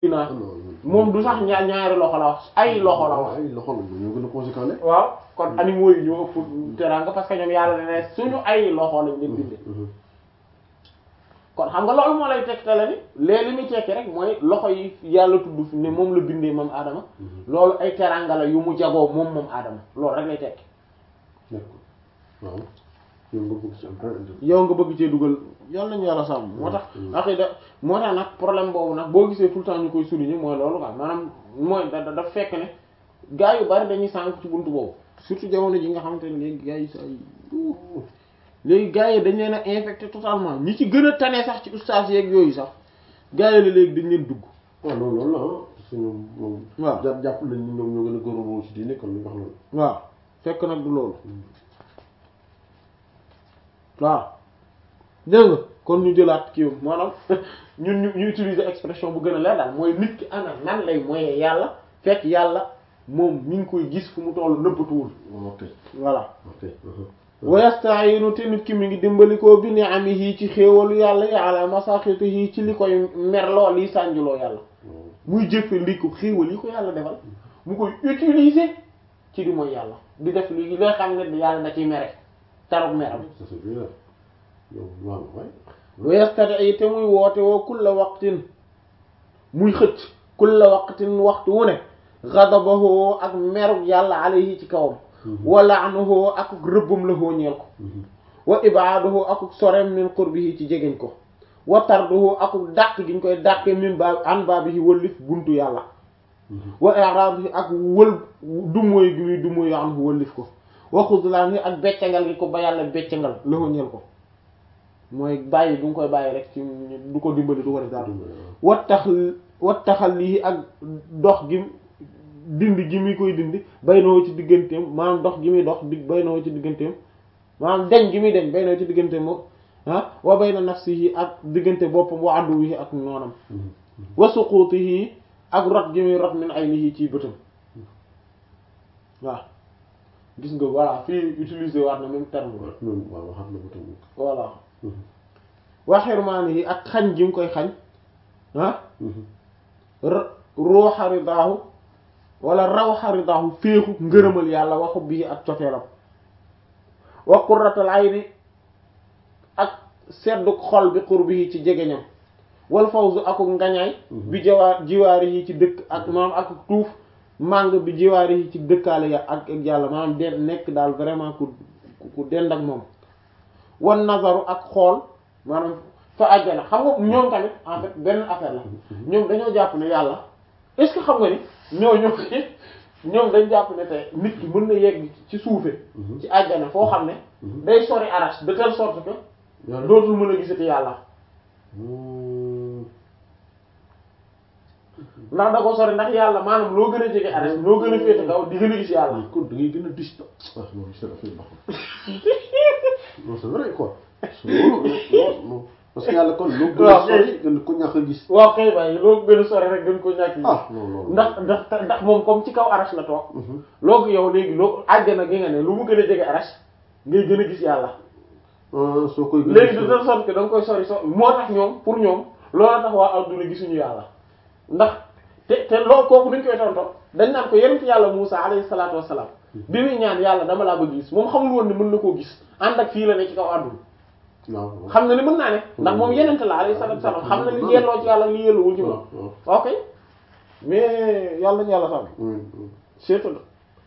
naa moom du sax ñaar ñaari loxo la wax ay loxo la wax ay loxo la ñoo gën a conséquent ne waaw kon animaux yi ñoo ëpp teraanga parce que ñoom yàlla ne ne suñu ay loxo lañ leen bindee kon xam nga loolu moo lay tegtale ni léegi li muy tekki rek mooy loxo yi yàlla tudd fi ne moom la bindee moom Adama loolu ay teraanga la yu mu jagoo moom moom Adama loolu rek lay tekki d'accord waaw yow nga bëgg ci am dara indi yow nga bëgg cee dugal yàlla nañu yàlla sàmm moo tax aqida moo tax nag problème boobu nag boo gisee tout le temps ñu koy souligner mooy loolu quoi maanaam mooy da daf fekk ne gaa yu bari dañuy sànk ci buntu boobu surtout jamono ji nga xamante ne léegi gaa yi sa léegi gaa yi dañ leen a infecté totalement ñi ci gën a tane sax ci ustaas yeeg yooyu sax gaa yi la léegi dañ leen dugg waaw loolu loolu la ah parce que ñoom moom waaw jàpp jàpp nañ ni ñoom ñoo gën a góorgóorlu ci diine kon li nga xam loolu waaw fekk nag du loolu waaw dégg nga kon ñu jëlaat kii maanaam ñun ñu ñu utiliser expression bu gën a leer daal mooy nit ki ana nan lay moyee yàlla fekk yàlla moom mi ngi koy gis fu mu tollu nëbbatuwul ok voilà ok wa yasta'inu te nit ki mi ngi dimbalikoo bi ni'amihi ci xéewalu yàlla yi ala masaxitihi ci li koy merloo liy sànjuloo yàlla muy jëfe li ko xéewal yi ko yàlla defal mu koy utiliser ci di mooy yàlla di def li loo xam ne yàlla da ciy mere taruk meram ça c'est bien yow waaw waay wa yastati te muy woote woo kulla waqtin muy xëcc kulla waqtin waxtu wu ne ghadabahu ak meruk yàlla alayhi ci kawam wa la'nuhu ak rëbbum la ñeel ko wa ibaaduhu ak sorem min qurbihi ci jegeñ ko wa tarduhu ak dàq gi ñu koy dàqee min ba an baabihi wëllif buntu yàlla wa i'raadihi ak wël dumóoy gi muy dumóoy anhu wëllif ko wa xuzlaanihi ak beccangal gi ko ba yàlla beccangal la ñeel ko mooy bàyyi du nga koy bàyyi rek ci du ko dimbali du ko def dara wat tax wat taxal lii ak dox gi dindi gi muy koy dindi bay na ci digganteem maanaam dox gi muy dox di bay na ci digganteem maanaam deñ gi muy deñ bay na ci digganteem moom ah wa bay na nafsihi ak diggante boppam wa aduwihi ak noonam wa suqutihi ak rot gi muy rot min aynihi ci bëtam waaw gis nga voilà fii utiliser waat na même terme bi même waaw waxaat na ko tamit voilà wa xirmaanihi ak xañ gi mu koy xañ ah ruuxa ridaahu wala rawxa ridaahu féexu ngërëmal yàlla waxu bii ak cofeelam wa qurratal ayni ak sedduk xol bi qurbihi ci jegeñam wal fawzu akuk ngañaay bi jawaar jiwaari yi ci dëkk ak maanaam ak tuuf màng bi jiwaari yi ci dëkkaale ya ak ak yàlla maanaam den nekk daal vraiment ku ku dend ak moom wan nazaru ak xool maanaam fa àjjana xam nga ñoom tamit en fait benn affaire la ñoom dañoo jàpp ne yàlla est-ce que xam nga ni ñoo ñoo ñoom dañ jàpp ne te nit ki mën na yegg ci suufe ci àjjana foo xam ne day sori arach de telle sorte que dootul mën a gisati yàlla ndax da ko sori ndax yàlla maanaam loo gën a jege arach loo gën a féete kaw di gën a gis yàlla kon da ngay gën a distant ah non c'est affaire baaxul non c'est vrai quoi non parce que yàlla kon loo gën a sori gën ko ñàkk a gis waaw kay waaye loo gën a sori rek gën ko ñàkk gis ah non non ndax ndax ndax moom comme ci kaw arach la toog loo ko yow léegi loo àjjana gi nga ne lu mu gën a jege arach ngay gën a gis yàlla soo koy léegi de telle sorte que da nga koy sori so moo tax ñoom pour ñoom loolu tax waa adduna gisuñu yàlla ndax te te loolu kooku duñ koy tonto dañ naan ko yenent yàlla Musa alayhi salaatu wassalaam bi muy ñaan yàlla dama laa bëgg gis moom xamul woon ne mën na koo gis ànd ak fii la ne ci kaw adduna waaw xam na ni mën naa ne ndax moom yenent la alayhi salaatu wassalaam xam na li yelloo ci yàlla li yelluwul ci moom ok mais yàlla nañu yàlla sàmm surtout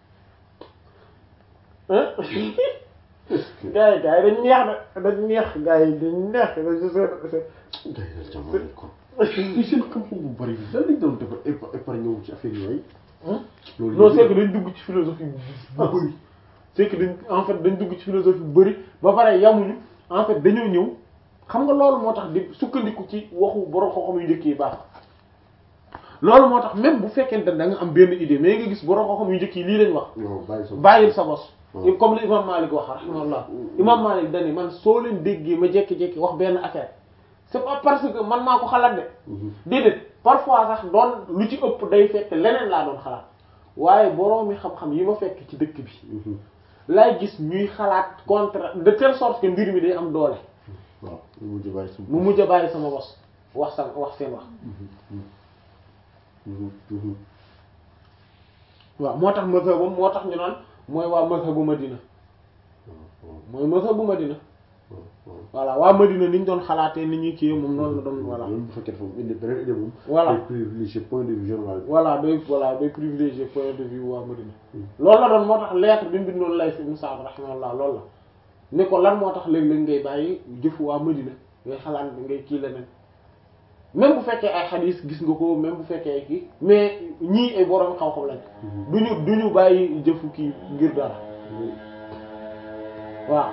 gars yi gars yi dañ neex de dañ neex gars yi dañ neex day dal jamono kon i seen xam-xam bu bari bi lan lañ doon defar épargne wu ci affaire yooyu non c'est que dañ dugg ci philosophie bu bëri c'est que dañ en fait dañ dugg ci philosophie bu bëri ba pare yamuñu en fait dañoo ñëw xam nga loolu moo tax di sukkandiku ci waxu borom xam-xam yu njëkk yi baax loolu moo tax même bu fekkente ne da nga am benn idée mais nga gis borom xam-xam yu njëkk yi lii lañ wax non bàyyi sa bàyyil sa bos comme li imam Malik wax rahimahullah imam Malik dani man soo leen déggee ma jekki-jekki wax benn affaire c'est pas parce que man maa ko xalaat de déedéet parfois sax doon lu ci ëpp day fekk leneen laa doon xalaat waaye boroomi xam-xam yi ma fekk ci dëkk bi laay gis ñuy xalaat contre de telle sorte que mbir mi day am doole waaw mu mujj bàyyi sa mu mujj a bàyyi sama bos wax sama wax seen wax waaw moo tax mazhabam moo tax ñu naan mooy waa mazhabu Madina mooy mazhabu Madina voilà waa Madina ni ñu doon xalaatee ni ñuy kii moom noonu la doon voilà même bu fekkee dafa am indi beneen idée moom. Voilà. day privilégier point de vue général bi. voilà day voilà day privilégier point de vue waa Madina loolu la doon moo tax lettre bi mu bindoon lay fi Sa'd rahimahullah loolu la ne ko lan moo tax léeg-léeg ngay bàyyi jëfu waa Madina ngay xalaat ngay kii leneen même bu fekkee ay xadiis gis nga ko même bu fekkee ay kii mais ñii ay borom xam-xam lañ duñu duñu bàyyi jëfu kii ngir dara waaw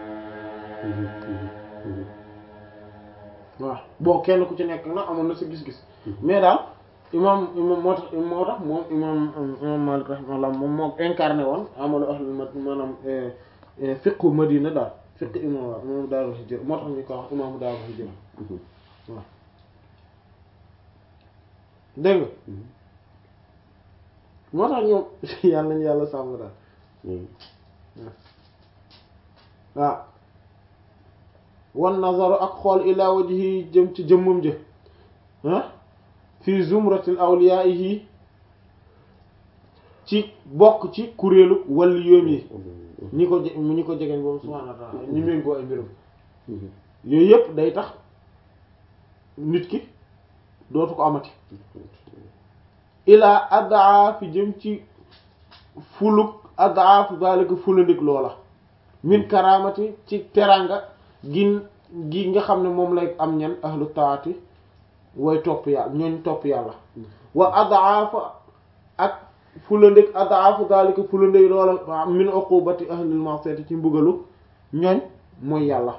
waaw bon kenn ku ci nekk na amoon na sa gis-gis mais daal imam imam moo tax moo tax moom imam imam Malik rahimahullah moom moo incarné woon amalu ahlul ma maanaam fiqhu Madina daal fiqhu imam waaw imam Daarul Hijra moo tax ñu ko wax imam Daarul Hijra waaw dégg nga moo tax ñoom yàlla nañu yàlla sàmm daal waaw wan nazaru ak xool ila wajhi jëm ci jëmmam jë ah fi zumratil awliyaihi ci bokk ci kuréelu wàllu yoom yi ñi ko je- ñi ko jegeñ boobu subhaanahu wa ta'ala ñi méngoo ay mbirum yooyu yëpp day tax nit ki dootu ko amati ilaa addaa fi jëm ci fuluk addaa fi zalika fulandik loola min karamati ci teranga gin gi nga xam ne moom lay am ñan ahlu taati way topp yàlla ñooñ topp yàlla wa adaafa ak fulandik adaafu zalika fulandik loola min uqubati ahlil ma'siyati ci mbugalu ñooñ mooy yàlla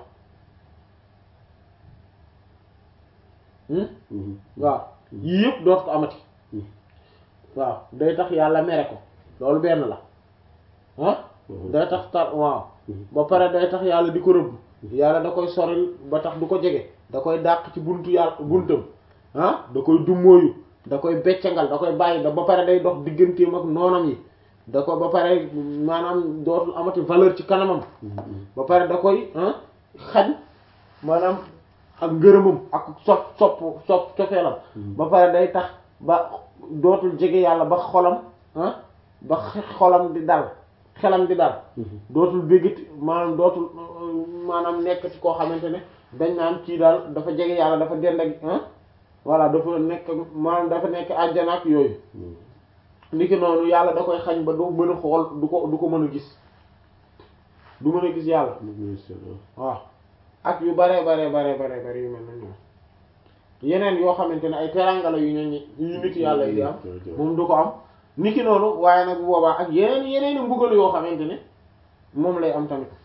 waaw yii yëpp doot ko amati waaw day tax yàlla mere ko loolu benn la ah day tax tar waaw ba pare day tax yàlla di ko rëbb yàlla da koy soril ba tax du ko jege da koy dàq ci buntu yàlla buntam ah da koy dummóoyu da koy beccangal da koy bàyyi da ba pare day dox digganteem ak noonam yi da ko ba pare maanaam dootul amati valeur ci kanamam ba pare da koy ah xañ maanaam ak ngërëmam ak sopp sopp sopp cofeelam ba pare day tax ba dootul jege yàlla ba xolam ah ba xolam di dal xelam di dal dootul béggati maanaam dootul maanaam nekk ci koo xamante ne dañ naan kii daal dafa jege yàlla dafa dend ak ah voilà dafa nekk maanaam dafa nekk àjjana ak yooyu niki noonu yàlla da koy xañ ba du mën a xool du ko du ko mën a gis du mën a gis yàlla waaw ak yu bare bare bare bare bare yu mel na ñoom yeneen yoo xamante ne ay terangala yu ñooñu yu nit yàlla yi di am moom du ko am niki noonu waaye nag bu boobaa ak yeneen yeneen i mbugal yoo xamante ne moom lay am tamit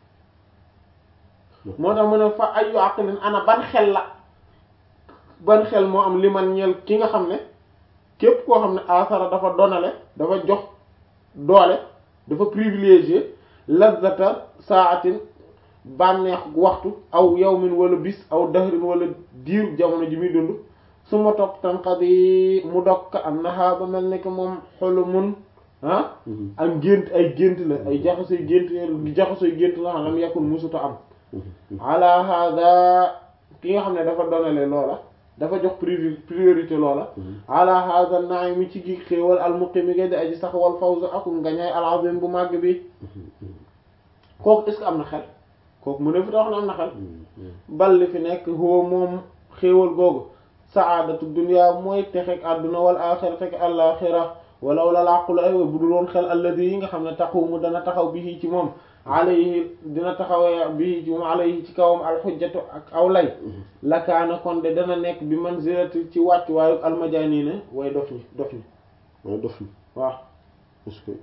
moo tax mu ne fa ayu aqlin ana ban xel la ban xel moo am li man ñeel ki nga xam ne képp koo xam ne asara dafa donale dafa jox doole dafa privilégié lazzata saatin bànneex waxtu aw yawmin wala bis aw dahrin wala diir jamono ji muy dund su ma topp tanqadi mu dokk am naxaa ba mel ne que moom xolumun ah ak gént ay gént la ay jaxasoy gént jaxasoy gént la xam lam yakun musuta am ala hada ki nga xam ne dafa donale loola dafa jox privi priorité loola ala hada naay mi ci gi xéewal almuqimi ngay di aji sax wal fawz ak ngañaay alazim bu màgg bi kooku est-ce que am na xel kooku mu ne fi tax na am na xel bal li fi nekk huwa moom xéewal googu saadatu dunya mooy texeg àdduna wal axira teg àlaxira walaw la làqulu ay bu dul woon xel alladi yi nga xam ne taqumu dana taxaw bi ci moom alayhi dina taxawee bi ci moom alayhi ci kawam alxujjatu ak aw lay lakaana kon de dana nekk bi manzilati ci wàcc waayu almajaaniina way dof ñi dof ñi waaye dof na waaw parce que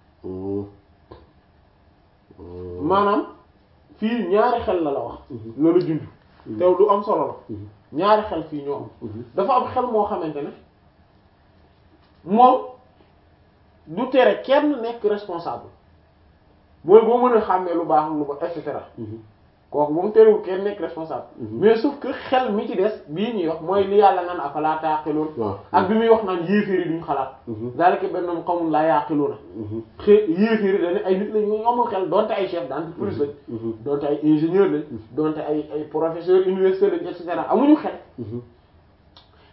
maanaam fii ñaari xel la la wax loolu junj tew lu am solo la ñaari xel fii ñoo am dafa am xel moo xamante ne moom du tere kenn nekk responsable mooy boo mën a xàmmee lu baax lu ba et cetera kooku moom terewul kenn nekk responsable mais sauf que xel mi ci des bii ñuy wax mooy li yàlla naan afalaa taaqiluun ak bi muy wax naan yéeféeri duñ xalaat zalika bennum qawmun laa yaqiluuna xë yéeféeri dañu ay nit lañ ñu amul xel donte ay chef d'entreprise lañ donte ay ingénieur lañ donte ay ay professeur université lañ et cetera amuñu xel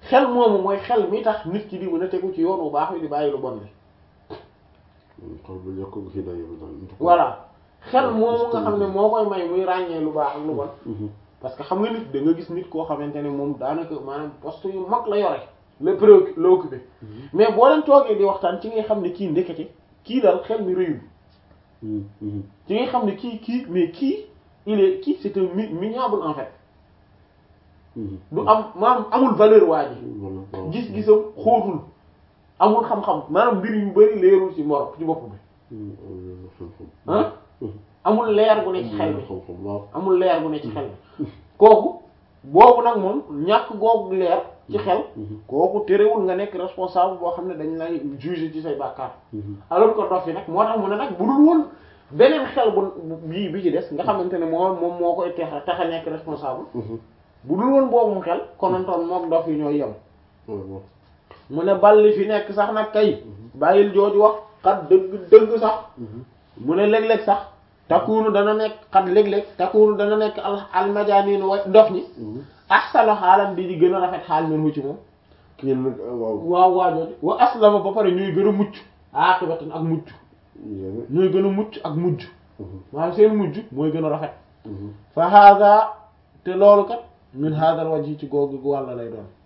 xel moomu mooy xel mi tax nit ki di mën a tegu ci yoon bu baax wi di bàyyi lu bon li xol bu ñàkk ko hidaaya bi daal voilà xel moomu nga xam ne moo koy may muy ràññee lu baax ak lu bon parce que xam nga nit da nga gis nit koo xamante ne moom daanaka maanaam poste yu mag la yore la préoccupé la occupé mais boo leen toogee di waxtaan ci ngay xam ne kii ndekete kii daal xel mi rëyul ci ngay xam ne kii kii mais kii il est kii c'est un mi minable en fait du am maanaam amul valeur waa ji gis-gisam xóotul amul xam-xam maanaam mbir yu bari leerul ci moro ci bopp bi ah amul leer gu ne ci xel bi amul leer gu ne ci xel bi kooku boobu nag moom ñàkk googu leer ci xel kooku terewul nga nekk responsable boo xam ne dañ lay juger ci say bàkkaar alors que dof yi nag moo tax mu ne nag bu dul woon beneen xel bu bii bi ci des nga xamante ne moom moom moo koy teex tax a nekk responsable bu dul woon boobu mu xel konontoon mook dof yi ñooy yem mu ne balli fi nekk sax nag kay bàyyil jooju wax xat dëgg dëgg sax mu ne léeg-léeg sax takkuunu dana nekk xat léeg-léeg takkuunu dana nekk al almajaaniin wa dof ñi ahsanu xaalam di di gën a rafet xaal men wu ci moom waaw waajooju wa aslama ba pare ñuy gën a mucc aqibatan ak mucc ñooy gën a mucc ak mujj maanaam seen mujj mooy gën a rafet fa hada te loolu kat min hadal wajhi ci googu gu wàlla lay doon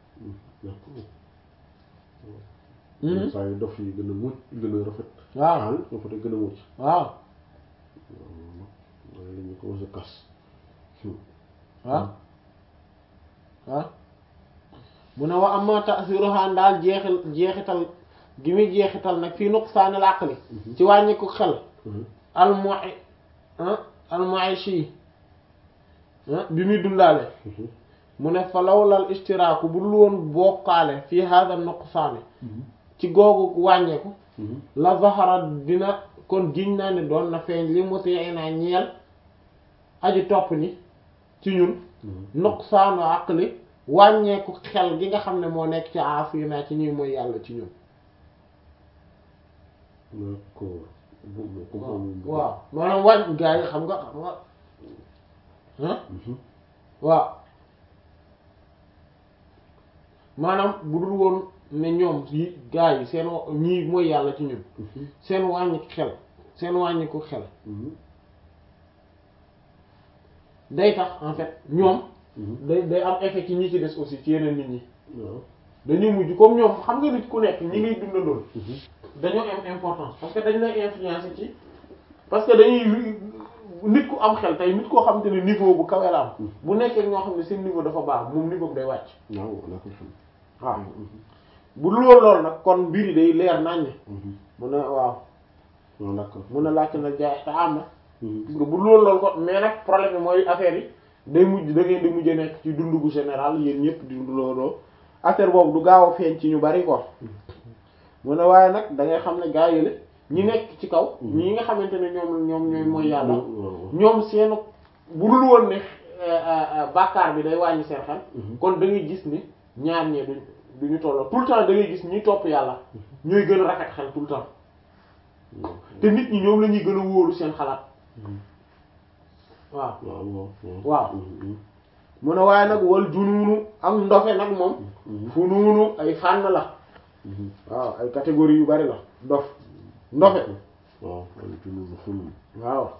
saa yu dof yi gën a mucc gën a rafet waaw xaal ba pare gën a mucc waaw waaye la ñu commencé kas waaw waaw mu ne wa amma ta'siruha daal jeexil jeexital gi muy jeexital nag fii nuqsaanil aqli ci wàññi ko xel almu'i almu'ishi bi muy dundaale mu ne fa lawlal istiraaku bu dul woon bokkaale fii hada nuqsaani ci googu wàññeeku la zahara dina kon giñ naa ne doon na feeñ li muti'i naa ñeel aji topp ni ci ñun nuqsaanu aqli wàññeeku xel gi nga xam ne moo nekk ci aafii naa ci ñuy mooy yàlla ci ñun d'accord waaw maanaam wàññ gaa yi xam nga xam nga ah waaw maanaam bu dul woon ne ñoom yi gaa yi seen ñii mooy yàlla ci ñun seen wàññi xel seen wàññi ko xel day tax en fait ñoom day day am effet ci ñi ci des aussi ci yeneen nit ñi dañuy mujj comme ñoom xam nga nit ku nekk ñi ngay dundandool dañoo am importance parce que dañ lay influencer ci parce que dañuy nit ku am xel tey nit koo xamante ne niveau bu kawe la am bu nekkee ñoo xam ne seen niveau dafa baax moom niveau bi day wàcc waaw walla ko xam waaw bu dul woon loolu nag kon mbir yi day leer naññ mu ne waaw waaw d'accord mun na laajte na jaay te am na gis nga bu dul woon loolu kon mais nag problème bi mooy affaire yi day mujj da ngeen di mujj nekk ci dundu gu général yéen ñëpp di dundaloo affaire boobu du gaaw a feeñ ci ñu bari quoi mu ne waaye nag da ngay xam ne gaa yi la ñi nekk ci kaw ñi nga xamante ne ñoom ñoom ñooy mooy yàlla ñoom seenu bu dul woon ne bàkkaar bi day wàññi seen xel kon da ngay gis ni ñaar ñee duñ duñu tolloo tout le temps da ngay gis ñi topp yàlla ñooy gën a rafet xel tout le temps te nit ñi ñoom la ñuy gën a wóolu seen xalaat waaw waaw mu ne waaye nag wal junuunu ak ndofe nag moom fu nuunu ay fànn la waaw ay catégorie yu bari la dof ndofe waaw wal junuunu ful waaw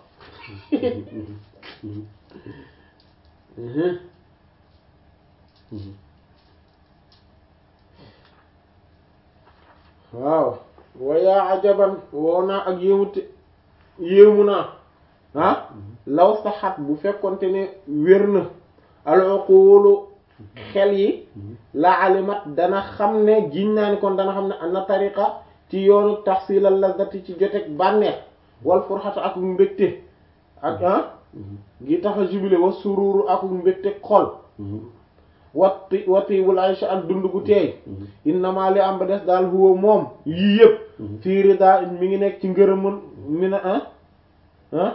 waaw wayaa ajaban woo naa ak yéemute yéemu naa ah law saxat bu fekkonte ne wér na al-uqulu xel yi la alimat dana xam ne giñ naa ni kon dana xam ne ana tariqa ci yoonu tahsilal lazati ci jotek bànneex wal furxata ak mbégte ak ah gi tax a jubile wa sururu ak mbégte xol wati watiwul aysha ak dund gu teey innama li am ba des daal huwa moom yii yëpp fii rida mi ngi nekk ci ngërëmul mi na ah ah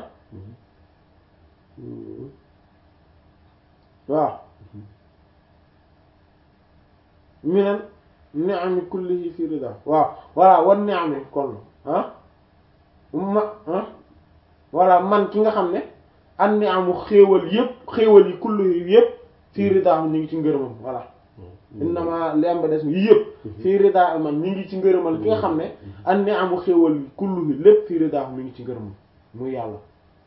waaw minan ni'ami kullihi fi rida waaw voilà wan ni'ami kon ah ma ah voilà man ki nga xam ne an ni'amu xéewal yëpp xéewal yi kullihi yëpp fi rida ñu ngi ci ngërëmam voilà innama lemba des yi yëpp fii rida man mi ngi ci ngërëmal ki nga xam ne an ni amu xéewal kullu bi lépp fii rida mi ngi ci ngërëmal muy yàlla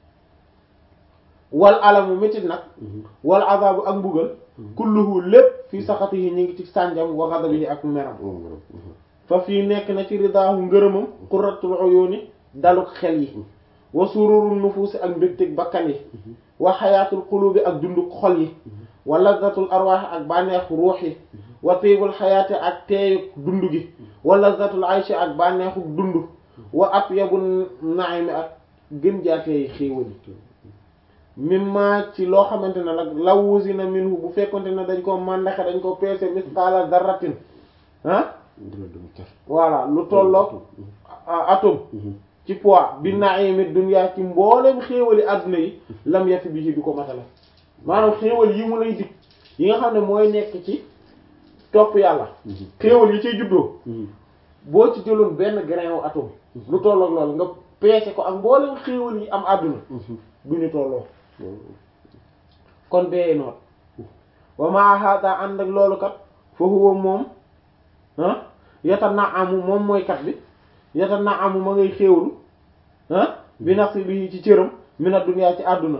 wal alamu métit nag wal azabu ak mbugal kulluhu lépp fii saxatihi ñi ngi ci sànjam wa ghadabihi ak meram fa fii nekk na ci ridaahu ngërëmam qurratul uyuni daluk xel yi wa sururun nufuusi ak mbégteg bakkan yi wa xayaatul qulubi ak dunduk xol yi wa lazzatul arwaaxi ak bànneexu ruux yi wa tiibul xayaati ak teeyuk dund gi wa lazzatul ayshi ak bànneexu dund wa atyabu naimi ak gën jaateeyi xéewal yi mimma ci loo xamante ne nag lawusina minhu bu fekkonte ne dañ ko màndaxe dañ ko peese misqaala darratin ah voilà lu tolloog atome ci poids bi naimi dunya ci mboolem xéewali adduna yi lam yafi bi ci du ko matale maanaam xéewal yi mu lay dig yi nga xam ne mooy nekk ci topp yàlla xéewal yi ciy juddoo boo ci jëloon benn grain wu atome lu tolloog loolu nga peese ko ak mboolem xéewal yi am adduna du ñu tolloo kon bee noot wa ma hada ànd ak loolu kat fa huwa moom ah yata na amu moom mooy kat bi yata na amu ma ngay xéewlu ah bi nasibi ci cëram mina dunya ci àdduna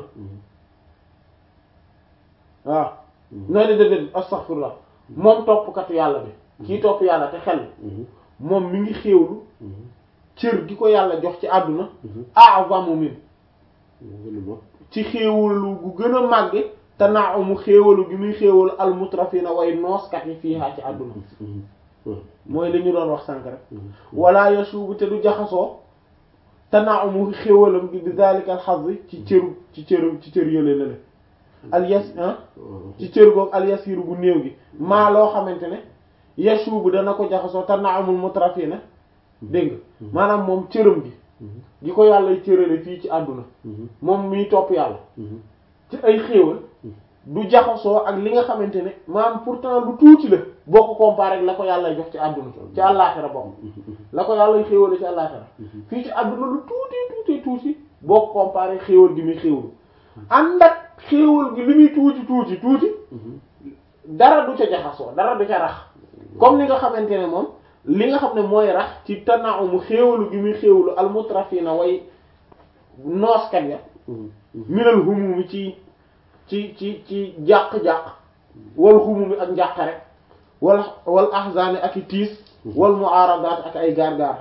waaw nooy de déedéet astaghfirullah moom toppkatu yàlla bi kii topp yàlla te xel moom mi ngi xéewlu cër gi ko yàlla jox ci àdduna a'zamu min ci xéewalu gu gën a màgge te naa mu xéewalu gi muy xéewalu almutrafina way nooskat yi fii haa ci àdduna mooy li ñu doon wax sànk rek wala yasuubu te du jaxasoo te naa mu xéewalam gi bi zalika al xaz ci cëru ci cëru ci cër yële lale al yas ci cër goog al yasiru gu néew gi maa loo xamante ne yasuubu dana ko jaxasoo te naa amul mutrafina dégg nga maanaam moom cëram gi gi ko yàlla cërale fii ci àdduna moom miy topp yàlla ci ay xéewal du jaxasoo ak li nga xamante ne maanaam pourtant lu tuuti la boo ko comparé ak la ko yàlla jox ci àdduna ci àllaaxira bokk la ko yàlla xéewale ci àllaaxira fii ci àdduna lu tuuti tuuti tuuti boo ko comparé xéewal gi muy xéewalu ànd ak xéewal gi li muy tuuti tuuti tuuti dara du ca jaxasoo dara du ca rax comme ni nga xamante ne moom li nga xam ne mooy rax ci tanaamu xéewalu gi muy xéewalu almutrafina way nooskat ya minal humumi ci ci ci ci jàq-jàq wal humumi ak njàqare wal wal ahzani ak i tiis wal mu'aradat ak ay gaar-gaar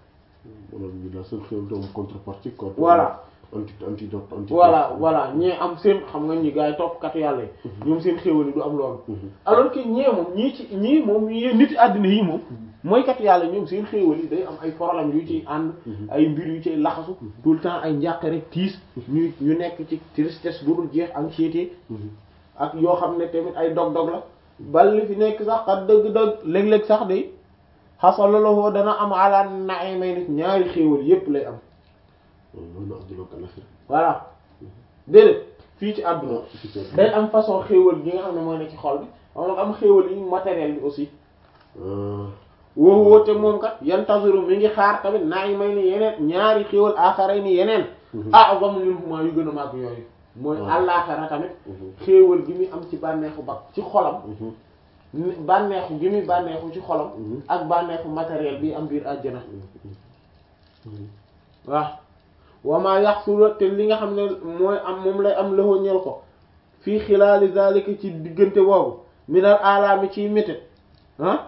voilà antidote voilà voilà ñee am seen xam nga ñi gars yi toppkatu yàlla yi ñoom seen xéewal yi du am loolu alors que ñee moom ñii ci ñii moom ñi nit àddina yi moom mooy kat yàlla ñoom seen xéewal yi day am ay problème yu ciy ànd ay mbir yu ciy laxasu tout le temps ay njàq rek tiis ñu ñu nekk ci tristesse bu dul jeex anxiété ak yoo xam ne tamit ay dog-dog la bal li fi nekk sax xat dëgg-dëgg léeg-léeg sax de xasalalowoo dana am ala naay may nit ñaari xéewal yépp lay am voilà déedéet fii ci àdduna day am façon xéewal gi nga xam ne mooy ne ci xol bi am na am xéewal yi matériel bi aussi woo woote moom kat yantaziru mi ngi xaar tamit naa yi may ni yeneen ñaari xéewal aaxaray ni yeneen a'zamu minhuma yu gën a màgg yooyu mooy àllaaxara tamit xéewal gi muy am ci bànneexu bak ci xolam bànneexu gi muy bànneexu ci xolam ak bànneexu matériel bi am biir àjjana waaw wama yaxsula te li nga xam ne mooy am moom lay am loxo ñel ko fii xilaali zalika ci diggante boobu minal alaami ciy métit ah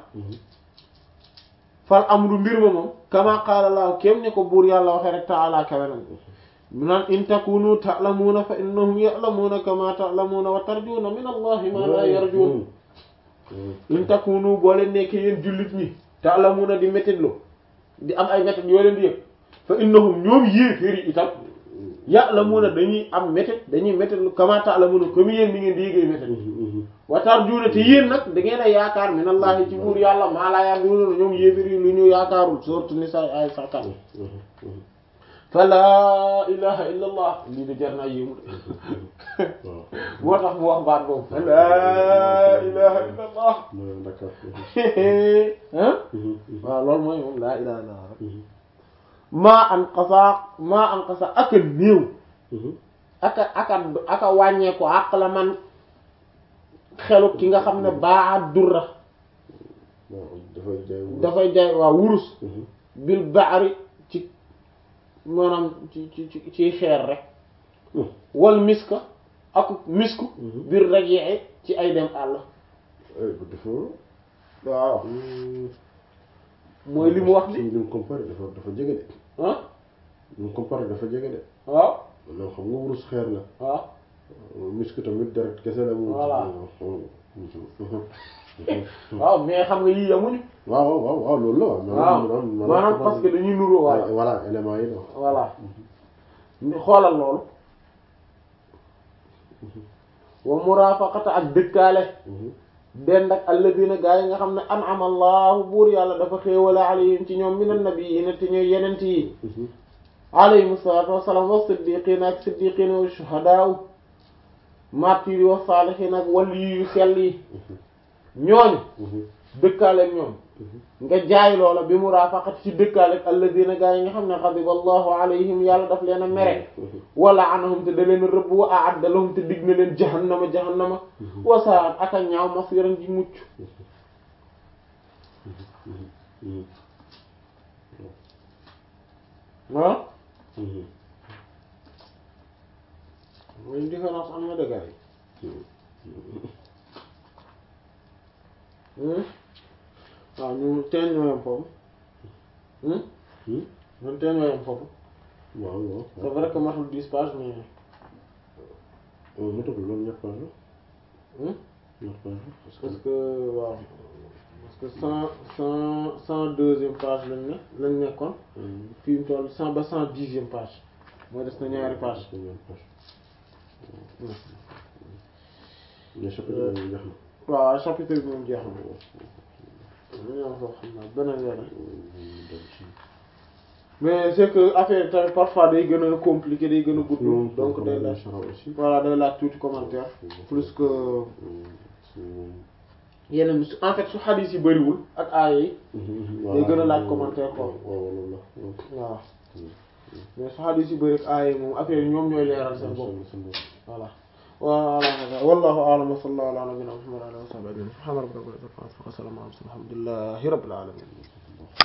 fal amru mbir ma moom kama qaala laahu kéem ne ko buur yàlla waxee rek taala kawenam mu naan in takunu ta'lamuuna fa innahum ya'lamuuna kama ta'lamuuna wa tarjuuna min allahi ma la yarjuun in takunu boo leen nekkee yéen jullit ñi ta'lamuuna di métitlu di am ay métit yoo leen di yëg fa innahum ñoom yéeféer yi itam ya'lamuuna dañuy am métit dañuy métitlu kama ta'lamuuna comme yéen ni ngeen di yëgee métit wa tarjuuna te yéen nag da ngeen a yaakaar min allahi ci buur yàlla maa laa yarjuuna ñoom yéeféer yi lu ñu yaakaarul sourate Nisaa ay sakat fa laa ilaha illa allah lii de jar naa yéemu moo tax mu wax baat boobu fa laa ilaha illa allah waaw loolu mooy moom laa ilaha illa allah maa an qasaa maa an qasaa aka néew aka aka aka wàññeeku àq la man xelu ki nga xam ne baa durra waaw dafay jaay wurus. dafay jaay waaw wurus Mhm. bil baari ci maanaam ci ci ci ci xeer rek Mhm. wal miska ak misku Mhm. bir rajee ci ay dem àll Eh, bu dafa. waaw Hmm. mooy li mu wax Suñu ni li mu comparé dafa dafa jege de. ah li mu comparé dafa jege de. waaw non xam nga wurus xeer la. waaw misk tamit deret kese la. mu- Voilà. Mhm. waaw mais xam nga yii yamuñu waaw waaw waaw loolu la waaw. waaw maanaam parce que dañuy nuroo voilà waaw voilà éléments yi la. voilà xoolal loolu wa murafaqata ak dëkkaale Mhm. dend ak alladina gaa yi nga xam ne an'ama allahu buur yàlla dafa xéewale alayhim ci ñoom minan nabiyyiina te ñooy yenent yi Mhm. alayhim salaatu wassalaam wa siddiqiina ak siddiqiina wa shuhadaa martyrs yi wa saalihiin ak wali yu sell yi ñooñu Mhm. dëkkaale ak ñoom Mhm. nga jaay loola bi murafaqati ci dëkkaale ak alladina gaa yi nga xam ne xadiba allahu alayhim yàlla daf leen a mere Mhm. wala anahum te da leen a rëbb wa a'adda lahum te dig na leen jahannama jahannama wa sa'at ak a ñaaw masiran ji mucc Mhm. ah Mhm. mooy différence am na dëgg yi waaw ñu teen ñoo yem foofu Hmm? ñun teen ñoo yem foofu waaw waaw. c'est vrai que matul dix pages mais mu toll loolu ñett page la. hmm? ñett page la parce que. parce que waaw parce que cent cent cent deuxième page lañ ne lañ nekkoon Mhm. fii mu toll cent ba cent dixième page mooy des na ñaari page Parce que ñaari page. Hmm. mais chapitre bi jeex na. waaw chapitre bi moom jeex na ñoo foofu xam naa beneen yoon rek mais c'est que affaire yi tamit parfois day gën a compliqué day gën a gudd donc day laaj aussi. voilà day laaj tuuti commentaire plus que yeneen su en fait su xadis yi bëriwul ak aaya yi day gën a laaj commentaire quoi. waaw loolu la. waaw mais su xadis yi bëri ak aaya yi moom affaire yi ñoom ñooy leeral seen bopp voilà voilà wallahu a'lam wa sallallahu ala nabiyyina muhammad wa ala alihi wa sahbihi ajma'in subhana rabbika rabbil izzati amma yasifun wa salamun ala al mursalin alhamdulillahi rabbil alamin